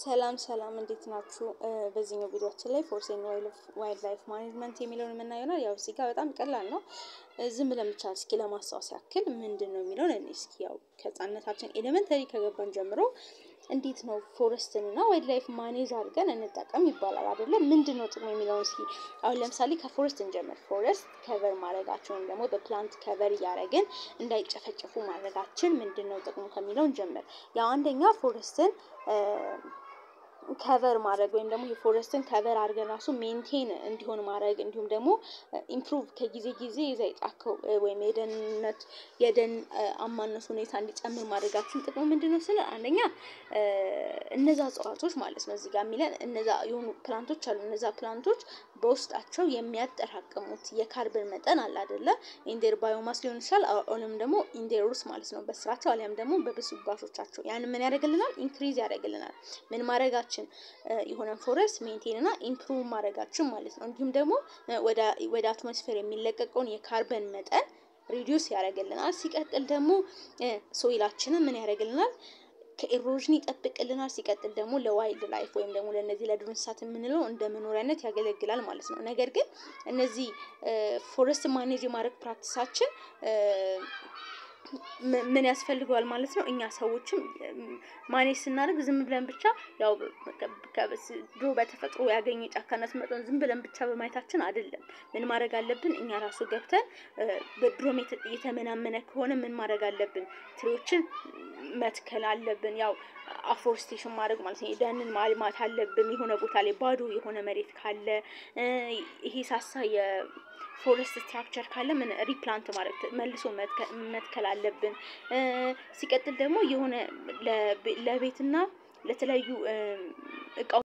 ሰላም ሰላም እንዴት ናችሁ? በዚህኛው ቪዲዮአችን ላይ ፎርሴን ዋይልድ ላይፍ ማኔጅመንት የሚለውን የምናየው ነው። ያው እዚህ ጋር በጣም ቀላል ነው። ዝም ብለን ብቻ እስኪ ለማስታወስ ያክል ምንድን ነው የሚለውን እኔ እስኪ ያው ከህፃንነታችን ኤሌመንተሪ ከገባን ጀምሮ እንዴት ነው ፎረስትን እና ዋይልድ ላይፍ ማኔጅ አድርገን እንጠቀም ይባላል አይደለ? ምንድን ነው ጥቅሙ የሚለውን እስኪ አሁን ለምሳሌ ከፎረስት እንጀምር። ፎረስት ከቨር ማድረጋችን ወይም ደግሞ በፕላንት ከቨር እያደረግን እንዳይጨፈጨፉ ማድረጋችን ምንድን ነው ጥቅሙ ከሚለው እንጀምር። ያው አንደኛ ፎረስትን ከቨር ማድረግ ወይም ደግሞ የፎረስትን ከቨር አድርገን ራሱ ሜንቴን እንዲሆን ማድረግ እንዲሁም ደግሞ ኢምፕሩቭ ከጊዜ ጊዜ የዛ የጫካው ወይም የደህንነት የደን አማነስ ሁኔታ እንዲጨምር ማድረጋችን ጥቅሙ ምንድን ነው ስለ አንደኛ እነዛ እጽዋቶች ማለት ነው እዚህ ጋር የሚለን እነዛ የሆኑ ፕላንቶች አሉ እነዛ ፕላንቶች በውስጣቸው የሚያጠራቅሙት የካርበን መጠን አለ አይደለ ኢንዴር ባዮማስ ሊሆን ይችላል አሁንም ደግሞ ኢንዴር ሩስ ማለት ነው በስራቸው አሊያም ደግሞ በብስባሾቻቸው ያን ምን ያደርግልናል ኢንክሪዝ ያደርግልናል ምን ማድረጋችን የሆነን ፎረስት ሜንቴን እና ኢምፕሩቭ ማድረጋችን ማለት ነው እንዲሁም ደግሞ ወደ አትሞስፌር የሚለቀቀውን የካርበን መጠን ሪዲዩስ ያደርግልናል ሲቀጥል ደግሞ ሶይላችንን ምን ያደርግልናል ከኢሮዥን ይጠብቅልናል ሲቀጥል ደግሞ ለዋይልድ ላይፍ ወይም ደግሞ ለእነዚህ ለዱር እንስሳት የምንለው እንደ መኖሪያነት ያገለግላል ማለት ነው ነገር ግን እነዚህ ፎረስት ማኔጅ የማድረግ ፕራክቲሳችን ምን ያስፈልገዋል ማለት ነው እኛ ሰዎችም ማኔጅ ስናደርግ ዝም ብለን ብቻ ያው ድሮ በተፈጥሮ ያገኘ ጫካነት መጠን ዝም ብለን ብቻ በማየታችን አይደለም ምን ማድረግ አለብን እኛ ራሱ ገብተን በድሮም የተመናመነ ከሆነ ምን ማድረግ አለብን ትሪዎችን መትከል አለብን ያው አፎርስቴሽን ማድረግ ማለት ነው ደንን ማልማት አለብን የሆነ ቦታ ላይ ባዶ የሆነ መሬት ካለ ይሄ ሳሳ የፎረስት ስትራክቸር ካለ ምን ሪፕላንት ማድረግ መልሶ መትከል አለብን ሲቀጥል ደግሞ የሆነ ለቤትና ለተለያዩ እቃው